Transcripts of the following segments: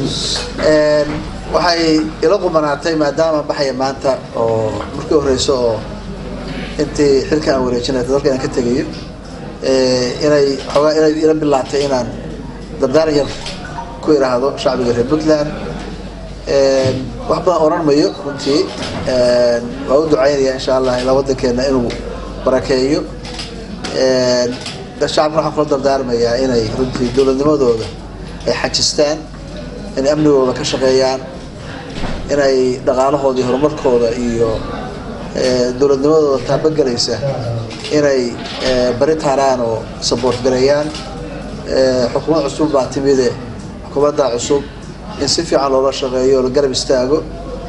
waxay ila qumanaatay maadaama baxaya maanta oo markii horeyso oo intii xilka aan wareejinay dalka aan ka tegayo inay xoogaa inay ila bilaatay inaan dardaaran yar ku idhaahdo shacbiga reer puntland wax badan oran mayo runtii waa u ducaynaya insha allah ilaa waddankeena inuu barakeeyo shacabka waxaan kula dardaarmayaa inay runtii dowladnimadooda ay xajistaan inay amnigooda ka shaqeeyaan inay dhaqaalahooda iyo horumarkooda iyo dowladnimadooda taabagelaysa inay bari taaraan oo saboort gareeyaan xukuumad cusub baa timide xukuumadda cusub in si fiican loola shaqeeyo oo la garab istaago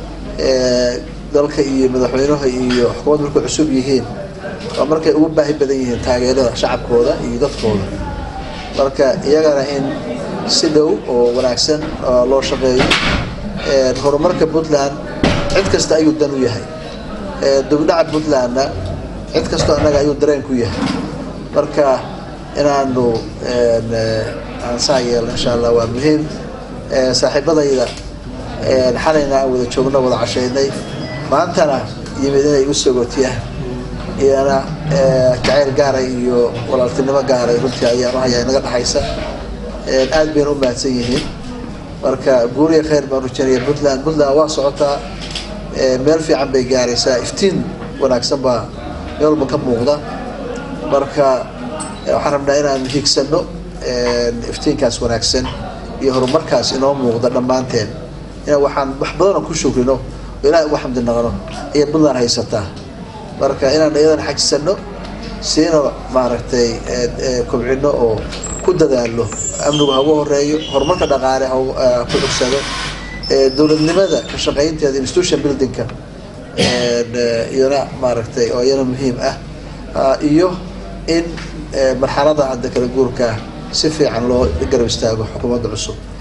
dalka iyo madaxweynaha iyo xukuumadda markay cusub yihiin waa markay ugu baahi badan yihiin taageerada shacabkooda iyo dadkooda marka iyagana in si dhow oo wanaagsan loo shaqeeyo horumarka puntland cid kasta ayuu dan u yahay dugdhaca puntlandna cid kastoo annaga ayuu dareen ku yahay marka inaanu aan saa yeelno insha allah waa muhiim saaxiibadayda xalayna aan wada joogno wada cashaynay maantana yimid inay igu sogootiyaan iyana jacayl gaaray iyo walaaltinimo gaaray runtii ayaan u hayaa inaga dhexaysa aad bayna u mahadsan yihiin marka guuriya khayr baan rajaynaya puntland puntland waa socotaa meel fiican bay gaaraysaa iftiin wanaagsan baa meel walba ka muuqda marka waxaan rabnaa inaan higsano iftiinkaas wanaagsan iyo horumarkaas inoo muuqda dhammaanteen inaan waxaan wax badana ku shukrino oo ilahay uga xamdi naqno ayay puntland haysataa marka inaan iyadan xajisano siina maaragtay kobcino oo ku dadaalo amnigu hagu horeeyo horumarka dhaqaale ku xugsado dowladnimada ka shaqaynteeda institution buildingka iyana maaragtay oo iyana muhiim ah iyo in marxalada hadda kala guurkaa si fiican loo garab istaago xukuumadda cusub